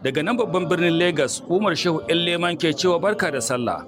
Daga nan babban birnin Lagos, Umar Shehu ‘yan leman ke cewa barka da sallah.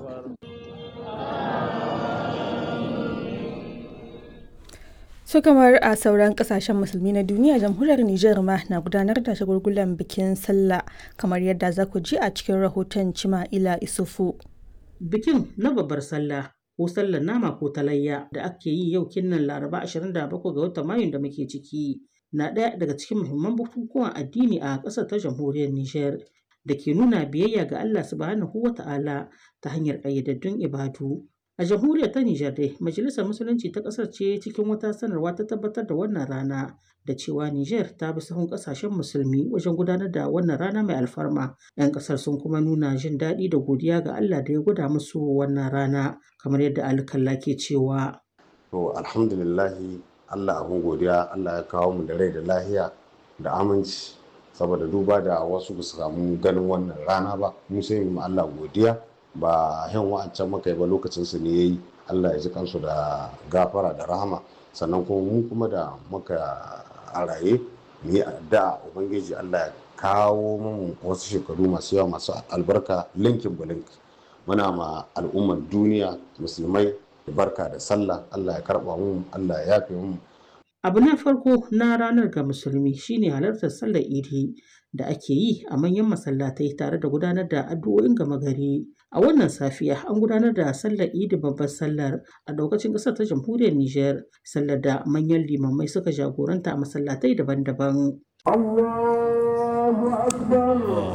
su kamar a sauran kasashen musulmi na duniya jamhuriyar Nijar ma na gudanar da shagulgulan bikin sallah kamar yadda za ku ji a cikin rahoton Cima'ila Isufu. Bikin na babbar sallah ko sallar nama ko talayya da ake yi yau kinnan Laraba 27 ga watan Mayun da muke ciki na ɗaya daga cikin muhimman bukukuwan addini a ƙasar ta jamhuriyar Nijar da ke nuna biyayya ga Allah subhanahu wa ta'ala ta hanyar ƙayyadaddun ibadu. A jamhuriyar ta Nijar dai, Majalisar Musulunci ta ƙasar ce cikin wata sanarwa ta tabbatar da wannan rana da cewa Nijar ta bi sahun ƙasashen musulmi wajen gudanar da wannan rana mai alfarma. 'Yan ƙasar sun kuma nuna jin daɗi da godiya ga Allah da ya gwada musu wannan rana kamar yadda alkalla ke cewa. To alhamdulillahi Allah abin godiya Allah ya kawo mu da rai da lahiya da aminci saboda duba da wasu ba su samu ganin wannan rana ba mu sai mu Allah godiya ba yan wa'ancan maka ba lokacin su ne yayi Allah ya ji kansu da gafara da rahama sannan kuma mu kuma da muka a raye mu yi addu'a ubangiji Allah ya kawo mu wasu shekaru masu yawa masu albarka linkin bulink muna ma al'ummar duniya musulmai barka da sallah Allah ya karba mu Allah ya yafe mu Abu na farko na ranar ga musulmi shine halartar sallar idi da ake yi a manyan masallatai tare da gudanar da addu'o'in gama gari. A wannan safiya an gudanar da sallar idi babbar sallar a daukacin ƙasar ta jamhuriyar Nijar, sallar da manyan limamai suka jagoranta a masallatai daban-daban. Allahu akbar.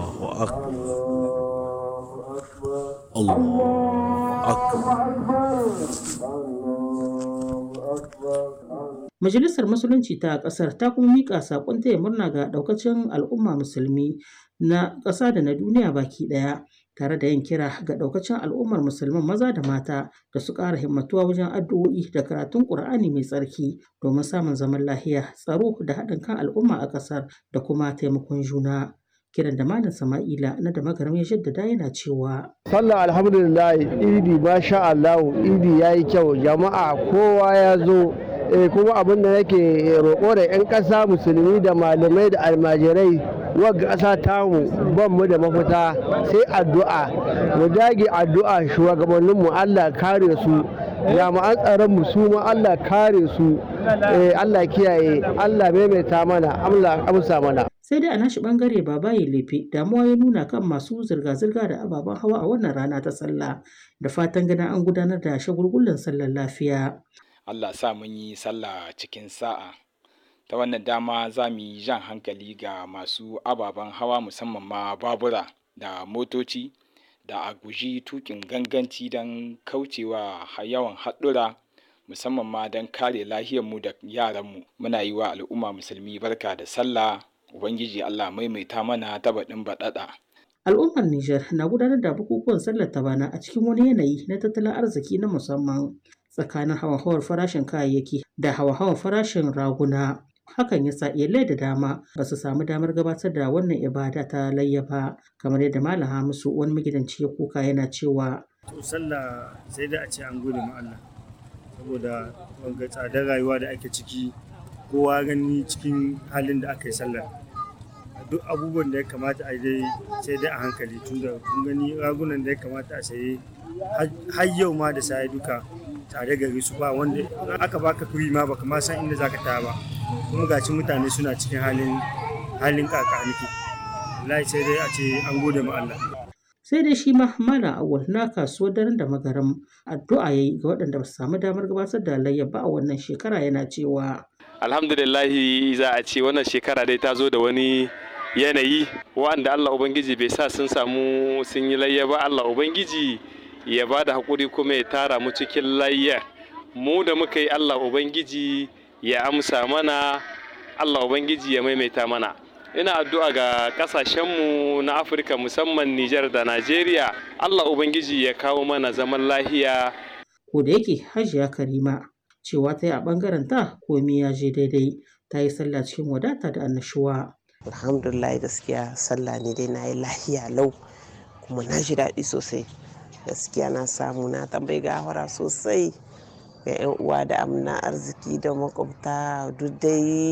Allahu akbar. Majalisar Musulunci ta ƙasar ta kuma miƙa saƙon taya murna ga ɗaukacin al'umma musulmi na ƙasa da na duniya baki ɗaya tare da yin kira ga ɗaukacin al'ummar musulman maza da mata da su ƙara himmatuwa wajen addu'o'i da karatun ƙur'ani mai tsarki domin samun zaman lahiya tsaro da haɗin kan al'umma a ƙasar da kuma taimakon juna. kiran da malam sama'ila na da magaram ya jaddada yana cewa sallah alhamdulillah idi masha Allah idi yayi kyau jama'a kowa ya zo kuma abin da nake roƙo da 'yan ƙasa musulmi da malamai da almajirai wagga ƙasa tamu ban mu da mafita sai addu'a mu dage addu'a shugabanninmu Allah kare su jami'an tsaron mu su ma Allah kare su Allah kiyaye Allah maimaita mana Allah amsa mana sai dai a nashi bangare baba ya lefe damuwa ya nuna kan masu zirga-zirga da ababen hawa a wannan rana ta sallah da fatan ganin an gudanar da shagulgullan sallar lafiya Allah sa mun yi sallah cikin sa'a ta wannan dama za mu yi jan hankali ga masu ababen hawa musamman ma babura da motoci da a guji tukin ganganci don kaucewa yawan haɗura musamman ma don kare lahiyarmu da yaranmu muna yi wa al'umma musulmi barka da sallah ubangiji allah maimaita mana ta baɗin baɗaɗa al'ummar Nijar na gudanar da bukukuwan sallar ta bana a cikin wani yanayi na tattalin arziki na musamman tsakanin hawa-hawar farashin kayayyaki da hawa-hawar farashin raguna hakan ya sa iyalai da dama ba su samu damar gabatar da wannan ibada ta layya ba kamar yadda malam hamisu wani magidanci ya kuka yana cewa to sallah sai da a ce an gode ma Allah saboda wanga tsadar rayuwa da ake ciki kowa gani cikin halin da aka yi sallar duk abubuwan da ya kamata a dai sai dai a hankali tunda kun gani ragunan da ya kamata a saye har yau ma da saye duka tare gari su ba wanda aka baka kuri ma baka ma san inda zaka taya ba kuma gaci mutane suna cikin halin halin kakaniki wallahi sai dai a ce an gode ma Allah sai dai shi ma malam awal na kasuwar daren da magaram addu'a yayi ga waɗanda ba su samu damar gabatar da layya ba a wannan shekara yana cewa alhamdulillahi za a ce wannan shekara dai ta zo da wani yanayi wanda Allah Ubangiji bai sa sun samu sun yi layya ba Allah Ubangiji ya ba da haƙuri kuma ya tara mu cikin layya mu da muka yi Allah Ubangiji ya amsa mana Allah Ubangiji ya maimaita mana ina addu'a ga ƙasashenmu na Afirka musamman Nijar da Najeriya Allah Ubangiji ya kawo mana zaman lahiya ko da yake hajiya karima cewa ta yi a ɓangaren ta komi ya je daidai ta yi sallah cikin wadata da annashuwa alhamdulillah gaskiya sallah ne dai na yi lahiya lau kuma na ji daɗi sosai gaskiya na samu na tambayi gawara sosai ga 'yan uwa da amna arziki da makwabta duk dai